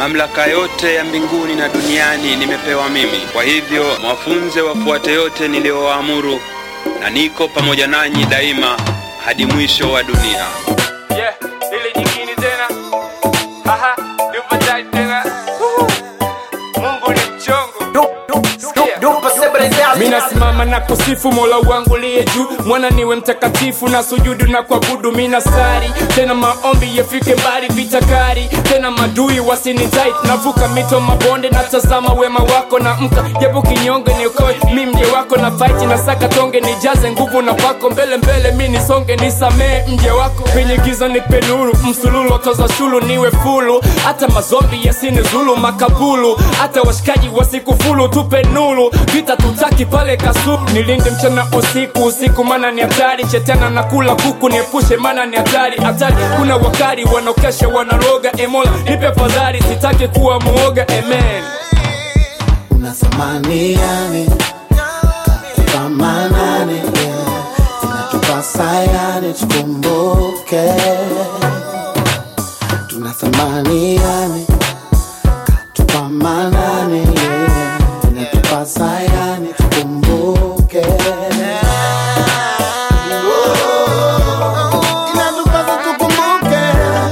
mamlaka yote ya mbinguni na duniani nimepewa mimi. Kwa hivyo mwafunze wafuate yote niliyowaamuru, na niko pamoja nanyi daima hadi mwisho wa dunia. Yeah, ile nyingine tena. Haha, nipatai tena. Woo. Mungu ni mchongo. Mina simama na kusifu mola wangu liye juu mwana niwe mtakatifu na sujudu na kuabudu mina sari tena maombi yafike mbali vitakari tena madui wasinitai navuka mito mabonde na tazama wema wako na mka japo kinyonge niokoe mi mje wako na fight na saka tonge nijaze nguvu na kwako mbele mbele mi nisonge nisamee mje wako penye giza nipe nuru msululu toza shulu niwe fulu hata mazombi yasinizulu makabulu hata washikaji wasikufulu tupe nuru vita tutaki pale kasulu nilinde mchana usiku usiku mana ni hatari shetana na kula kuku niepushe mana ni hatari hatari kuna wakari wanaokesha wanaroga emola nipe fadhari sitaki kuwa muoga amen una thamani yani katupamanane yeah. inatupasa yani tukumbuke tuna thamani yani katupamanane yeah. inatupasa yani tukumbuke Inatupasa tukumbuke.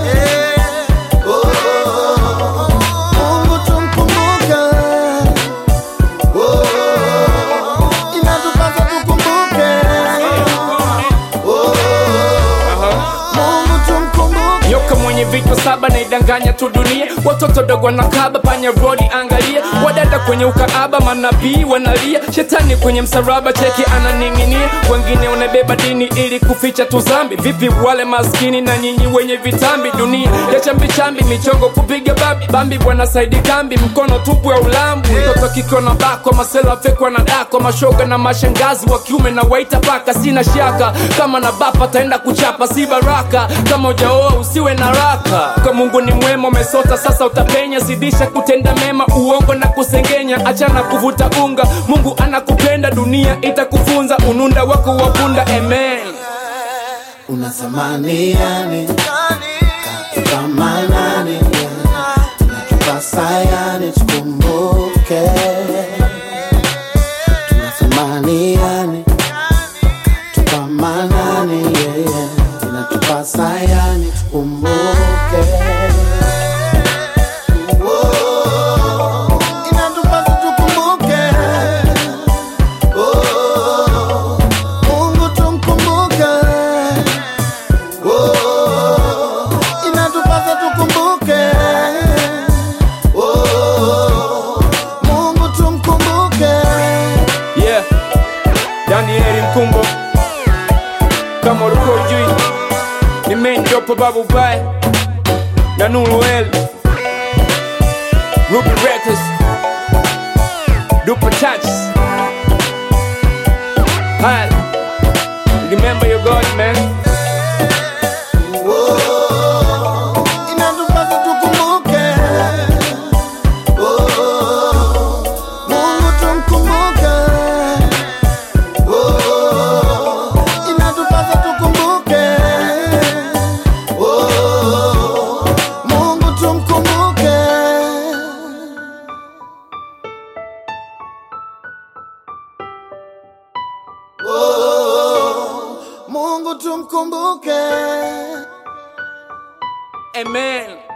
Oh, Mungu tumkumbuke. Oh, inatupasa tukumbuke. Oh, Mungu tumkumbuke. nyoka mwenye vichwa saba naidanganya tu dunia watoto dogo wanakaba panya rodi angalia wadada kwenye ukaaba manabii wanalia shetani kwenye msaraba cheki ananing'inia wengine wanabeba dini ili kuficha tu zambi vipi wale maskini na nyinyi wenye vitambi dunia ya chambichambi michongo kupiga babi bambi bwana saidi kambi mkono tupu ya ulambu mtoto kiko na bako masela fekwa na dako mashoga na mashangazi wa kiume na waita paka sina shaka kama na bapa taenda kuchapa si baraka kama ujaoa usiwe na raka kwa mungu ni mwema umesota sasa utapenya zidisha kutenda mema uongo na kusengenya achana kuvuta unga mungu anakupenda dunia itakufunza ununda wako wapunda amen una thamani yani katupamanane yeah. inatupasa yani tukumbuke tuna thamani yani katupamanane yeah. inatupasa yani tukumbuke Oh, inatupasa tukumbuke Oh, Mungu tumkumbuke. Oh, inatupasa tukumbuke. Oh, Mungu tumkumbuke. yeah danieli mkumbo kama ulikuwa ujui ni mendopo babu bae na nuruel ruby records duper touches Hi. remember your god man Oh, inatupasa tukumbuke. Oh, Mungu tumkumbuke. Oh, inatupasa tukumbuke. Oh, Mungu tumkumbuke. Oh, Mungu tumkumbuke. amen